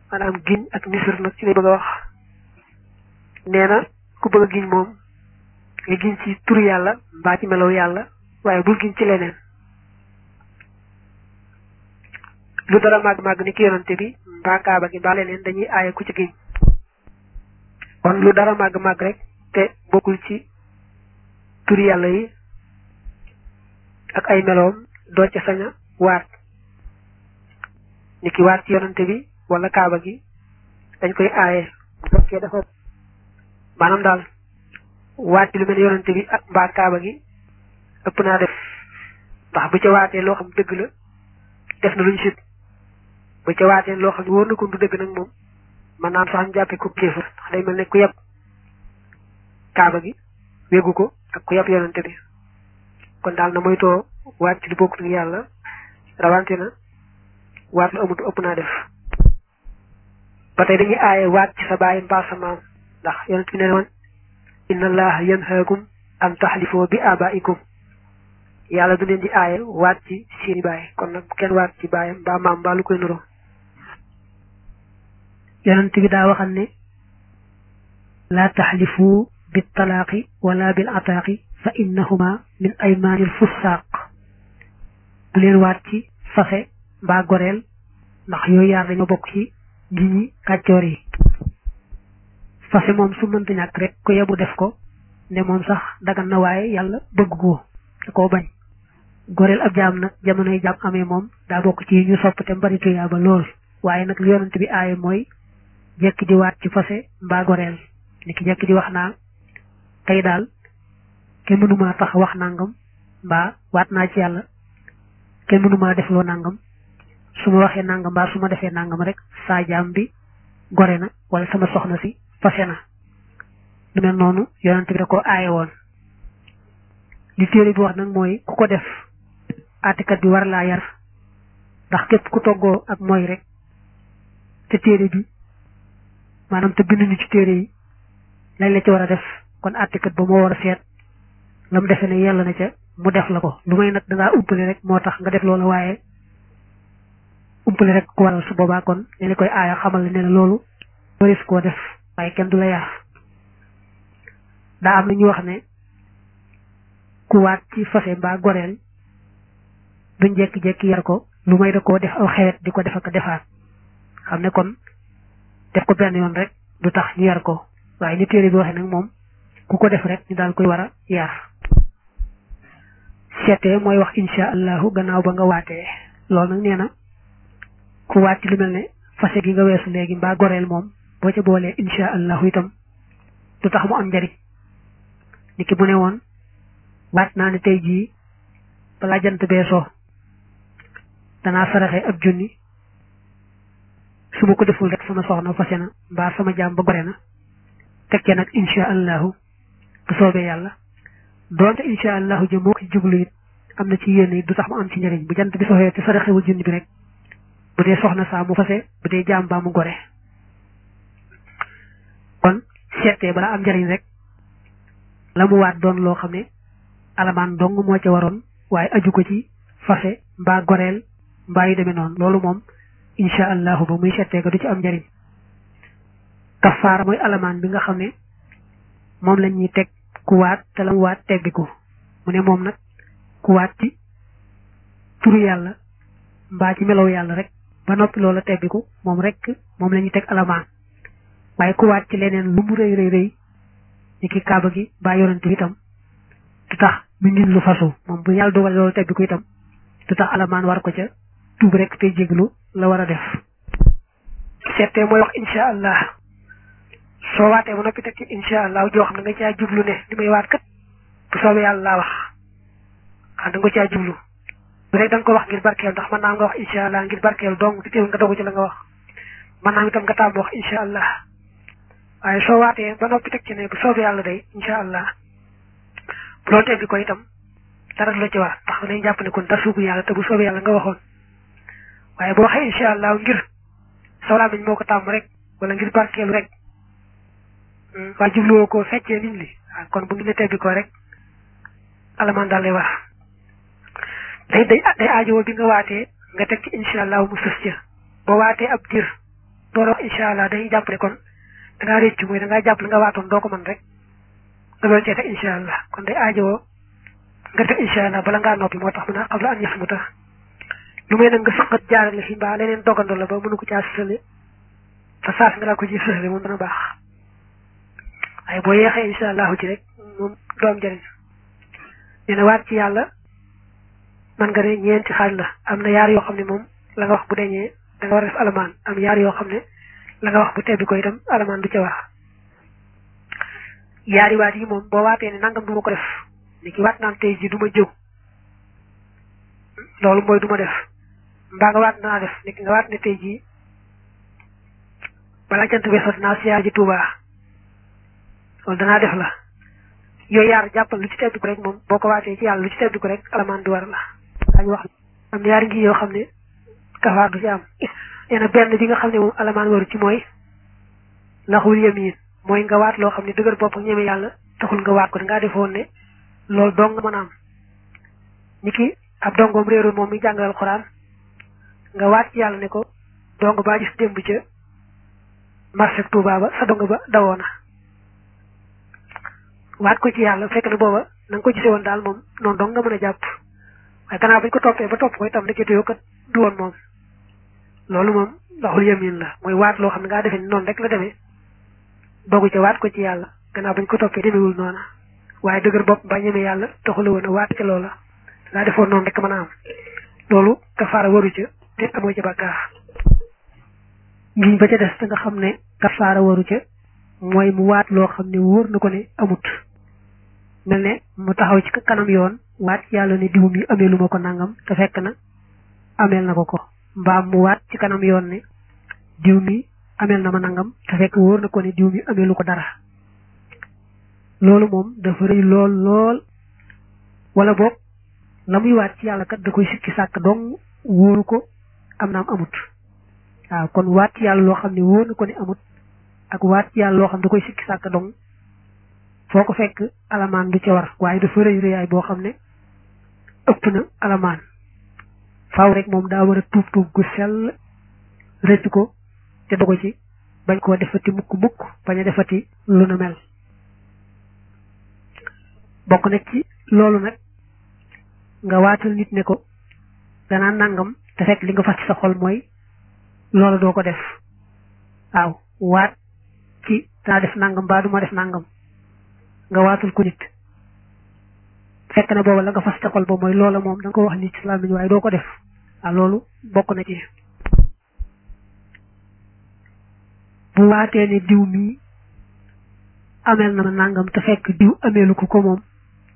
maanaam giñ ak nisër nag ci lay bëgg a wax nee na ku bëgg a giñ moom nga giñ ci turu yàlla mbaa ci melow yàlla waaye bul giñ ci leneen lu dara màgg màgg ni ki yonante bi mbaa kaaba gi mbaa leneen dañuy aaye ku ci giñ kon lu dara màgg màgg rek te bokkul ci turi yàlla yi ak ay meloom doo ca sañ a waat ni ki waat ci yonante bi wala kaaba gi dañ koy aaye bu fekkee dafa maanaam daal waat ci lu mel yonante bi ak mbaa kaaba gi ëpp naa def ndax bu ca waatee loo xam dëgg la def na luñ sit bu ca waatee loo xam ne wóor na ko du dëgg nag moom man naan sax ñu jàppee ko kéefër ndax day mel ne ku yeb kaaba gi wéggu ko ak ku yeb yonante bi kon daal na moytoo waat ci lu bokkut ak yàlla rawante na waat lu amut ëpp naa def ba tey dañuy aaye waat ci sa baay mbaa sa maam ndax yonent bi nee woon inna allaha yanhaakum an taxlifoo bi abaikum yàlla du leen di aaye waat ci seeni baay kon nag kenn waat ci baayam mbaa maam mbaa lu koy nuroo yonent bi daa waxal ne laa taxlifu bil talaaqi wala bil ataaqi fa innahuma min aymaanil fussaaq bu leen waat ci fase mbaa goreel ndax yooyu yaar dañoo bokk ci ngi ñi kàccoor yi fase moom su mënta ñàkk rek ko yebu def ko ne moom sax dagan na waaye yàlla bëgg ko da koo bañ goreel ab jaam nag jamonoy jaam amee moom daa bokk ci ñu sopp te mbari tuyaa ba lool waaye nag yonent bi aaye mooy jekki di waat ci fase mbaa goreel ni ki jekki di wax naa tey daal kenn mënumaa tax wax nangam mbaa waat naa ci yàlla kenn mënumaa def loo nangam su ma waxee nangam mbaa su ma defee nangam rek saa jaam bi gore na wala sama soxna si fase na lu mel noonu yonent bi da ko aaye woon li téere bi wax nag mooy ku ko def àttekat bi war laa yar ndax képp ku toggoo ak mooy rek te téere bi maanaam te bind ni ci téere yi lañ la ci war a def kon àttekat ba moo war a seet la mu defee ne yàlla na ca mu def la ko lu may nag dangaa umpale rek moo tax nga def loolu waaye umpale rek ku waral su boobaa kon ne la koy aaya xamal ne la loolu waris koo def waaye kenn du la yar daa am na ñu wax ne ku waat ci fase mbaa goreel duñ jekki-jekki yar ko lu may da koo def aw xewet di ko def ak defaat xam ne kon def ko benn yoon rek du tax ñu yar ko waaye ni téere bi waxee nag moom ku ko def rek ñu daal koy war a yar seetee mooy wax insha allahu gannaaw ba nga waatee loolu nag nee na ku waat ci lu mel ne fase gi nga weesu léegi mbaa goreel moom boo ca boolee insha allahu itam du tax mu am njariñ ni ki bu ne woon waat naa ne tey jii balaa jant bee soo danaa saraxe ab junni su ma ko deful rek sama soxna fase na mbaa sama jaam ba gore na tekkee nag insha allahu bu soobee yàlla doonte insha allahu jëm moo ko ci jublu it am na ci yéen it du tax mu am ci njëriñ bu jant bi soxee te saraxewul junni bi rek bu dee soxna saa mu fase bu dee jaam baa mu gore kon seetee balaa am njëriñ rek la mu waat doon loo xam ne alamaan dong moo ca waroon waaye aju ko ci fase mbaa goreel mbaa yu demee noonu loolu moom insha allahu ba muy settee ko du ci am njëriñ kafaara mooy alamaan bi nga xam ne moom la ñuy teg ku waat te la mu waat teggiku mu ne moom nag ku waat ci turu yàlla mbaa ci melow yàlla rek ba noppi loola teggiku moom rek moom la ñuy teg alamaan waaye ku waat ci leneen lu mu rëy rëy rëy ni ki kaaba gi mbaa yonante itam du tax mu ngin lu fasu moom bu yàlla dogal loolu teggiku itam du tax alamaan war ko ca tuub rek tey jéglu la war a def seetee mooy wax insha allah soo waatee ba noppi teg ci insha allah joo xam ne nga caa jublu ne li may waat kat bu soobee yàlla laa wax xam da nga ko caa jublu bu rek da nga ko wax ngir barkeel ndax mën naa nga wax insha allah ngir barkeel dong te teewul nga dogu ci la nga wax mën naa itam nga tàmm wax insha allah waaye soo waatee ba noppi teg ci ne bu soobee yàlla day insha allah bu doon teggi ko itam dara du la ci war ndax dañuy jàpp ne kon dara suubu yàlla te bu soobee yàlla nga waxoon waaye boo waxee insha allah ngir sawlaa biñ moo ko tàmm rek wala ngir barkeelu rek waaye jubluwoo ko feccee nit li waaw kon bu ngi ne teggi ko rek alamaan daal lay wax day day day aajowoo bi nga waatee nga teg ci insha allah mu sës ca boo waatee ab diir door a wax incha allah dañuy jàpp ne kon da ngaa réccu mooy da ngaa jàpp la nga waatoon doo ko mën rek nga doon cee teg incha allah kon day aajowoo nga teg incha allah bala ngaa noppi moo tax mën a xam la an ñax mu tax lu may nag nga sëqat jaarale fi mbaa leneen dogandoo la ba mënu ko caa sësale te saas nga laa ko ci sësale moom dana baax waaye boo yeexee incha allahu ci rek moom doom jëriñ nee na waat ci yàlla man nga ne ñeenti xaaj la am na yaar yoo xam ne moom la nga wax bu deñee da nga war a def alamaan am yaar yoo xam ne la nga wax bu tebbi ko itam alamaan du ca wax yaari waat yi moom boo waatee ne nangam du ma ko def ni ki waat naan tey ji du ma jëw loolu mooy du ma def mbaa nga waat naa def ni ki nga waat ne tey jii balaa jant bi sot naa siyaar ji tuubaa loolu danaa def la yooyu yaar jàppal lu ci tebbi ko rek moom boo ko waatee ci yàlla lu ci tebbi ko rek alamaan du war la daañu wax am yaari ngi yoo xam ne kafaar du ci am nee na benn bi nga xam ne moom alamaan waru ci mooy laxul yamiin mooy nga waat loo xam ne dëgër bopp ñeme yàlla taxul nga waat ko dangaa defoon ne loolu dong nga mën a am ni ki ab dongoom réeroon moom mi jàngal alxuraan nga waat ci yàlla ne ko dong baa gis démb ca marché Touba ba sa dong ba dawoona waat ko ci yàlla fekk na booba na nga ko gisee woon daal moom noonu dong nga mën a jàpp waaye gannaaw bañ ko toppee ba topp ko itam nekkee yoo kat du woon moom loolu moom laxul yamin la mooy waat loo xam ne ngaa defee ni noonu rek la demee dogu ca waat ko ci yàlla gannaaw bañ ko toppee demewul noona waaye dëgër bopp ba ñeme yàlla taxula woon a waat ca loola ngaa defoon noonu rek mën a am loolu kafaara waru ca te amoo ca bàkkaar ngiñ ba ca des te nga xam ne kafaara waru ca mooy mu waat loo xam ne wóor na ko ne amut mel ne mu taxaw ci kanam yoon waat yàlla ne diw mi amee lu ma ko nangam te fekk na ameel na ko ko mbaam mu waat ci kanam yoon ne diw mi ameel na ma nangam te fekk wóor na ko ne diw mi amee lu ko dara loolu moom dafa rëy lool lool wala boog la muy waat ci yàlla kat da koy sikki sàkk dong wóoru ko am naam amut waaw kon waat ci yàlla loo xam ne wóor na ko ne amut ak waat ci yàlla loo xam da koy sikki sàkk dong foo ko fekk alamaan du ca war waaye dafa rëy rëyaay boo xam ne ëpp na alamaan faaw rek moom daa war a tuub tuub gu sell rëcc ko te dogo ci bañ koo defati mukk mukk bañ a defati lu nu mel bokk na ci loolu nag nga waatal nit ne ko danaa nangam te fekk li nga fas ci sa xol mooy loolu doo ko def waaw waat ci danaa def nangam baa du ma def nangam nga waatul ko nit fekk na booba la nga fas ca xol ba mooy loola moom da nga ko wax nit ci làmmiñ waaye doo ko def waaw loolu bokk na ci bu waatee ne diw mii ameel na ma nangam te fekk diw ameelu ko ko moom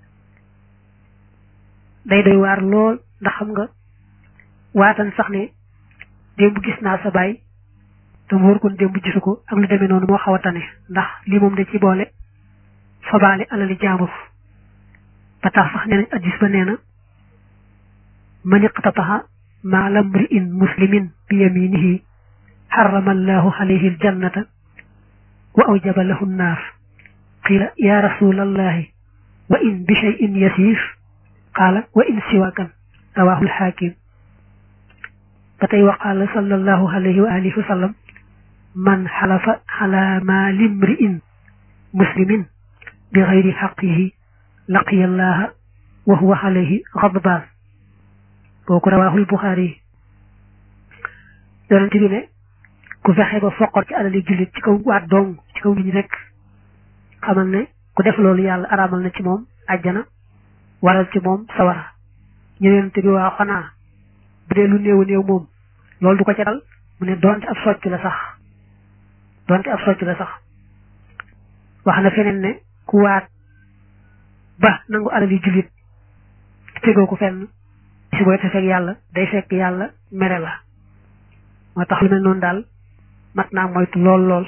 day doy waar lool ndax xam nga waatan sax ne démb gis naa sa baay te mu wóor kon démb gisu ko ak lu demee noonu moo xaw a tane ndax lii moom da ci boole fabaale alali jaambur ba tax sax nee nañ addis ba nee na man iqtataha maala mri'in muslimin bi yaminihi xarama allahu alayhi aljannata wa awjaba lahu nnaar qila ya rasul allahi wa in bi cheyin yasir qaala wa in siwakan rawahu alxaakim ba tey wa qaala sallallahu alayhi wa alihi wa sallam man xalafa ala maali mri'in muslimin bi xayri xaqihi laqiya allaha wa huwa alayhi xadbaan kooku rawaahul buxaari yonent bi ne ku fexe ba foqor ci alali jullit ci kaw waat dong ci kaw nit ñi rek xamal ne ku def loolu yàlla araamal na ci moom àjjana waral ci moom sawara ñu yonent bi waa xanaa bu dee lu néew néew moom loolu du ko ca dal mu ne doonte ab socc la sax doonte ab socc la sax wax na feneen ne ku waat ba nangu alali jullit tegoo ko fenn si booy te fekk yàlla day fekk yàlla mere la moo tax lu mel noonu daal mat naa moytu lool lool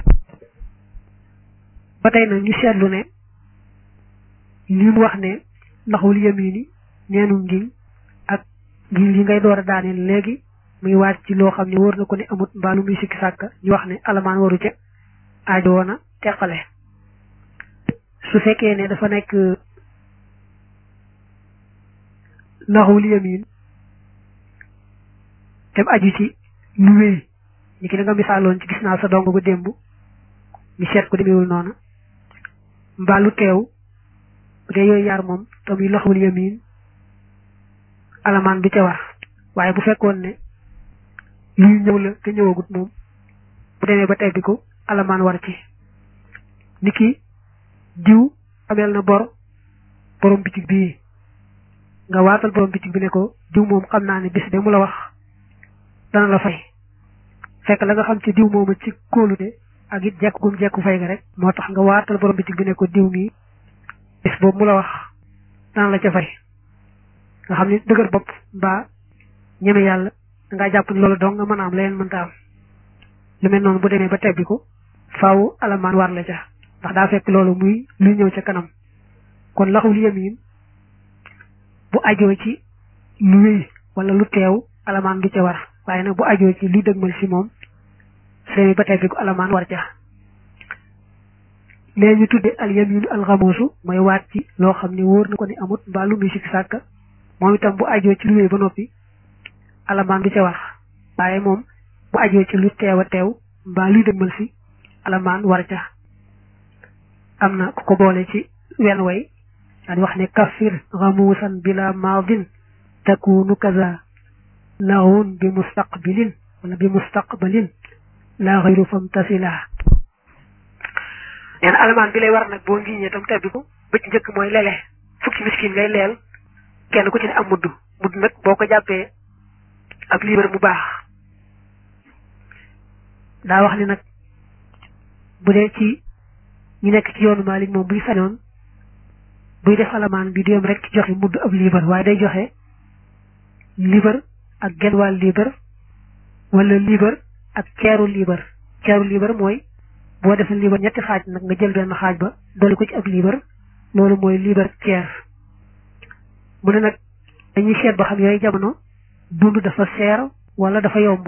ba tey nag ñu seetlu ne li mu wax ne ndaxul yamini neenu ngiñ ak ngiñ li ngay door a daaneel léegi muy waat ci loo xam ne wóor na ko ne amut mbaalu muy sikki sàkka ñu wax ne alamaan waru ca aajo woona teqale su fekkee ne dafa nekk naxul yamin dem aju ci lu wéy ni ki da nga misaaloon ci gis naa sa dong ba démb ñu seet ko demewul noonu mbaa lu teew bu dee yooyu yaar moom tam yi loxul yamin alamaan du ca war waaye bu fekkoon ne luy ñëw la te ñëwagut moom bu demee ba tebbi ko alamaan war ci ni ki diw ameel na bor borom bitig bii nga waatal borom bitig bi ne ko diw moom xam naa ne bis de mu la wax dana la fay fekk la nga xam ci diw mooma ci kóolute ak it jekk gum jekku fay ga rek moo tax nga waatal borom bitig bi ne ko diw mii bis boobu mu la wax dana la ca fay nga xam ni dëgër bopp mbaa ñeme yàlla dangaa jàpp ni loolu dong nga mën a am leneen mënta am lu mel noonu bu demee ba tebbi ko faaw alamaan war la ca ndax daa fekk loolu muy luy ñëw ca kanam kon laxul yamin bu ajoo ci lu wéy wala lu teew alamaan du ca war waaye nag bu ajoo ci luy dëgmal si moom su demee ba tebbi ko alamaan war ca léegi ñu tudde al yaminu al xamoosu mooy waat ci loo xam ne wóor na ko ni amut mbaa lu muy sikk sàkk moom itam bu ajoo ci lu wéy ba noppi alamaan du ca war waaye moom bu ajoo ci lu teew a teew mbaa luy dëgmal si alamaan war ca am na ku ko boole ci wenn way daan wax ne kaffir xamuusan bila maadin takunu kaza laxun bi mustaqbilin wala bi mustaqbalin la xayru fam tasila nee na alamaan bi lay war nag boo ngiñee tam tebbi ko ba ci njëkk mooy lele fukki miskin ngay leel kenn ku ci ne am mudd mudd nag boo ko jàppee ak liibar mu baax daa wax ni nag bu dee ci ñi nekk ci yoonu Maalik moom buy sañoon buy def alamaan bi du yem rek ci joxe mudd ab liibar waaye day joxe liibar ak genn wàll liibar wala liibar ak ceeru liibar ceeru liibar mooy boo defee liibar ñetti xaaj nag nga jël benn xaaj ba dolli ko ci ab liibar loolu mooy liibar ceer mu ne nag dañuy seet ba xam yooyu jamono dund dafa seer wala dafa yomb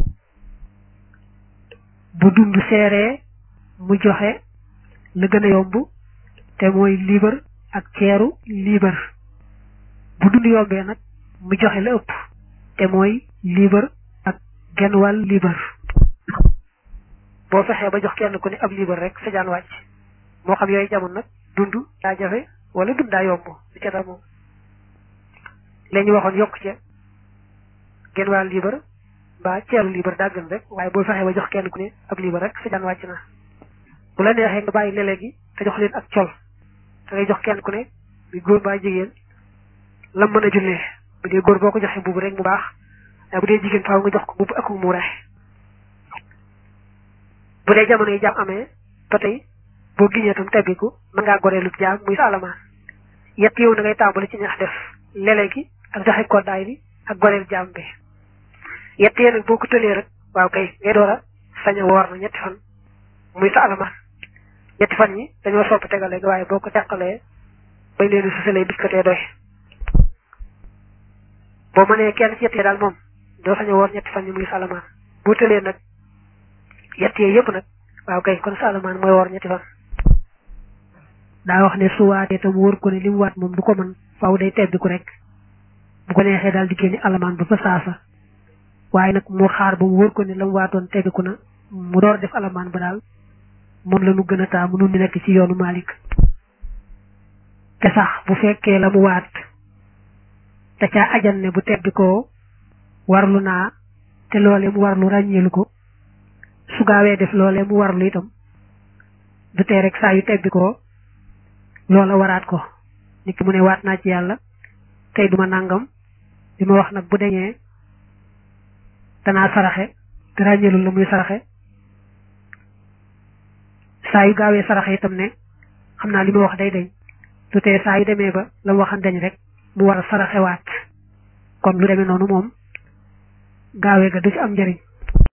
bu dund seeree mu joxe la gën a yomb te mooy liibar ak ceeru liibar bu dund yombee nag mu joxe la ëpp te mooy liibar ak genn wàll liibar boo fexee ba jox kenn ku ne ab liibar rek sa jaan wàcc moo xam yooyu jamono nag dund daa jafe wala dund daa yomb lu ca dal moom la ñu waxoon yokk ca genn wàll liibar mbaa ceeru liibar daa gën rek waaye boo fexee ba jox kenn ku ne ab liibar rek sa jaan wàcc na bu la neexee nga bàyyi lele gi te jox leen ak col da ngay jox kenn ku ne bi góor mbaa jigéen lam mën a jullee bu dee góor boo ko joxee mbubu rek mu baax waaye bu dee jigéen faaw nga jox ko mbubu ak mu rex bu dee jamono yi jaam amee ba tey boo giñee tam tebbiku mën ngaa goreelu jaam muy sa alamaan yett yow na ngay tàmbali ci ñax def lele gi ak joxe koddaay bi ak goreel jaam bi yett yee nag boo ko tëlee rek waaw kay ngay door a sañ a woor na ñetti fan muy sa alamaan ñetti fan ñi dañoo sopp tegale gi waaye boo ko teqalee bañ leen susalee biskatee doy boo mënee kenn ci yett yee daal moom doo sañ a woor ñetti fan ñi muy sa alamaan boo tëlee nag yett yee yëpp nag waaw kay kon sa alamaan mooy woor ñetti fan daa wax ne su waatee tam wóor ko ne li mu waat moom du ko mën faaw day tebbi ko rek bu ko neexee daal di génne alamaan ba fa saasa waaye nag mu xaar ba mu wóor ko ne la mu waatoon tebbiku na mu door def alamaan ba daal moom la nu gën a taamu nun ñu nekk ci yoonu Malik te sax bu fekkee la mu waat te caa ajan ne bu tebbi ko warlu naa te loolee mu warlu ràññeelu ko su gaawee def loolee mu warlu itam du tee rek saa yu tebbi ko loola waraat ko nit ki mu ne waat naa ci yàlla tey duma nangam li ma wax nag bu deñee danaa saraxe te ràññeelul la muy saraxe saa yu gaawee saraxe itam ne xam naa li ma wax day deñ du tee saa yu demee ba la mu waxan deñ rek mu war a saraxe waat kon lu demee noonu moom gaawee ga du ci am njëriñ